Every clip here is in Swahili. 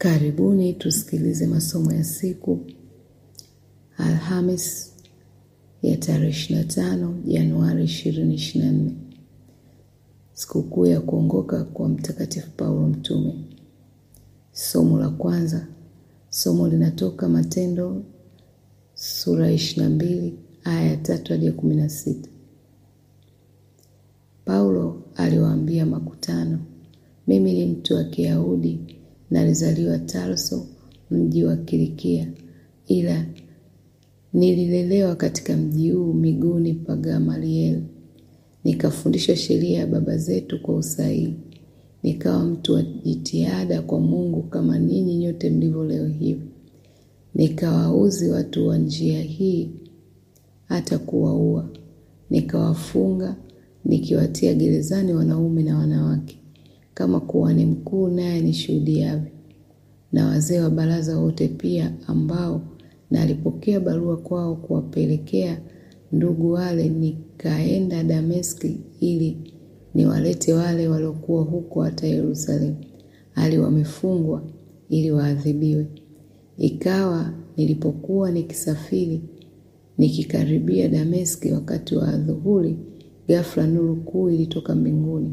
Karibuni tusikilize masomo ya siku Alhamis ya tarehe 25 Januari 2024, sikukuu ya kuongoka kwa Mtakatifu Paulo Mtume. Somo la kwanza, somo linatoka Matendo sura 22 aya ya tatu hadi ya 16. Paulo aliwaambia makutano, mimi ni mtu wa Kiyahudi na alizaliwa Tarso, mji wa Kilikia, ila nililelewa katika mji huu miguuni pa Gamalieli, nikafundishwa sheria ya baba zetu kwa usahihi, nikawa mtu wa jitihada kwa Mungu kama ninyi nyote mlivyo leo hivi. Nikawauzi watu wa njia hii hata kuwaua, nikawafunga nikiwatia gerezani wanaume na wanawake, kama kuhani mkuu naye nishuhudiavyo, na wazee wa baraza wote pia, ambao nalipokea barua kwao kuwapelekea ndugu wale. Nikaenda Dameski ili niwalete wale waliokuwa huko hata Yerusalemu, hali wamefungwa, ili waadhibiwe. Ikawa nilipokuwa nikisafiri nikikaribia Dameski wakati wa adhuhuri, ghafla nuru kuu ilitoka mbinguni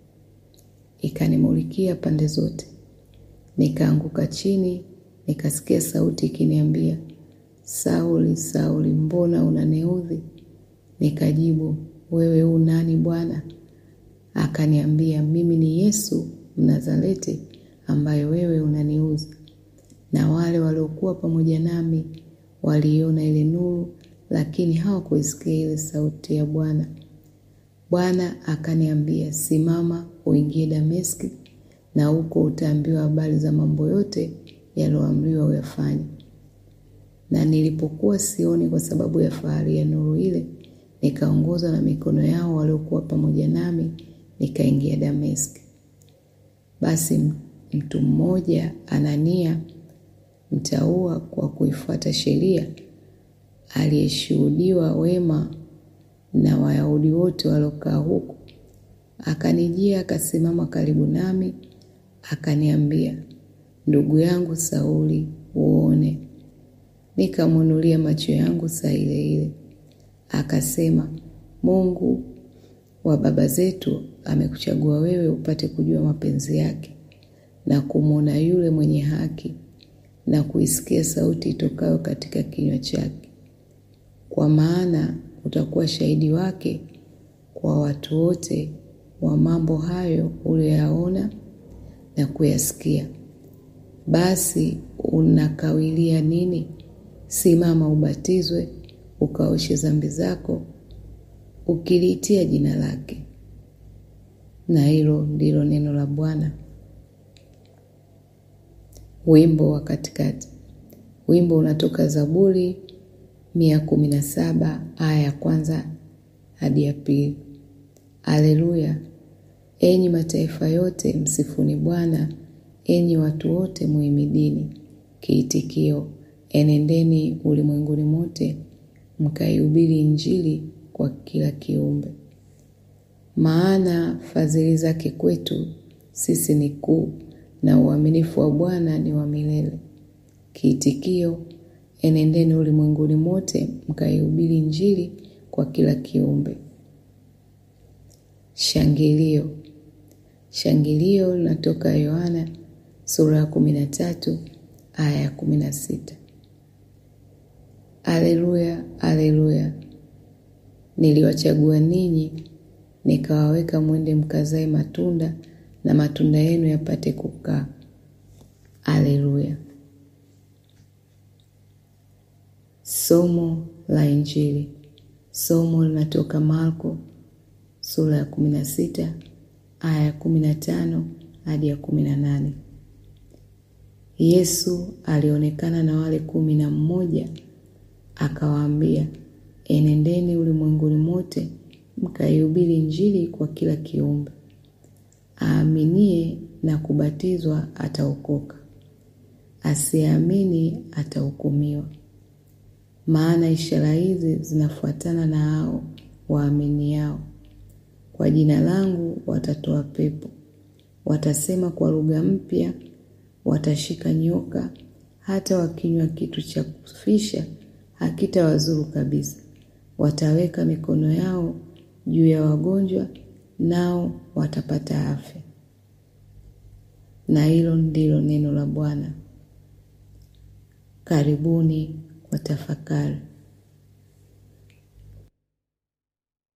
ikanimulikia pande zote. Nikaanguka chini, nikasikia sauti ikiniambia, Sauli, Sauli, mbona unaniudhi? Nikajibu, wewe u nani Bwana? Akaniambia, mimi ni Yesu Mnazareti ambaye wewe unaniudhi. Na wale waliokuwa pamoja nami waliiona ile nuru, lakini hawakuisikia ile sauti ya Bwana. Bwana akaniambia, simama uingie Dameski, na huko utaambiwa habari za mambo yote yaliyoamriwa uyafanye. Na nilipokuwa sioni kwa sababu ya fahari ya nuru ile, nikaongozwa na mikono yao waliokuwa pamoja nami, nikaingia Dameski. Basi mtu mmoja Anania, mtaua kwa kuifuata sheria, aliyeshuhudiwa wema na Wayahudi wote waliokaa huko, akanijia akasimama karibu nami, akaniambia, ndugu yangu Sauli, uone. Nikamwinulia macho yangu saa ile ile. Akasema, Mungu wa baba zetu amekuchagua wewe upate kujua mapenzi yake na kumwona yule mwenye haki na kuisikia sauti itokayo katika kinywa chake, kwa maana utakuwa shahidi wake kwa watu wote wa mambo hayo uliyoyaona na kuyasikia. Basi unakawilia nini? Simama, ubatizwe, ukaoshe dhambi zako, ukiliitia jina lake. Na hilo ndilo neno la Bwana. Wimbo wa katikati. Wimbo unatoka Zaburi mia kumi na saba aya ya kwanza hadi ya pili. Aleluya! Enyi mataifa yote, msifuni Bwana; enyi watu wote, muhimidini. Kiitikio: enendeni ulimwenguni mote, mkaihubiri Injili kwa kila kiumbe. Maana fadhili zake kwetu sisi ni kuu, na uaminifu wa Bwana ni wa milele. Kiitikio: enendeni ulimwenguni mote, mkaihubiri Injili kwa kila kiumbe. Shangilio. Shangilio linatoka Yohana sura ya kumi na tatu aya ya kumi na sita. Aleluya, aleluya! Niliwachagua ninyi, nikawaweka mwende mkazae matunda, na matunda yenu yapate kukaa. Aleluya. Somo la Injili. Somo linatoka Marko sura ya kumi na sita aya ya kumi na tano hadi ya kumi na nane. Yesu alionekana na wale kumi na mmoja akawaambia, enendeni ulimwenguni mote mkaihubiri Injili kwa kila kiumbe. Aaminie na kubatizwa ataokoka, asiyeamini atahukumiwa. Maana ishara hizi zinafuatana na hao waaminiao. Kwa jina langu watatoa pepo, watasema kwa lugha mpya, watashika nyoka, hata wakinywa kitu cha kufisha hakitawazuru kabisa. Wataweka mikono yao juu ya wagonjwa, nao watapata afya. Na hilo ndilo neno la Bwana. Karibuni kwa tafakari.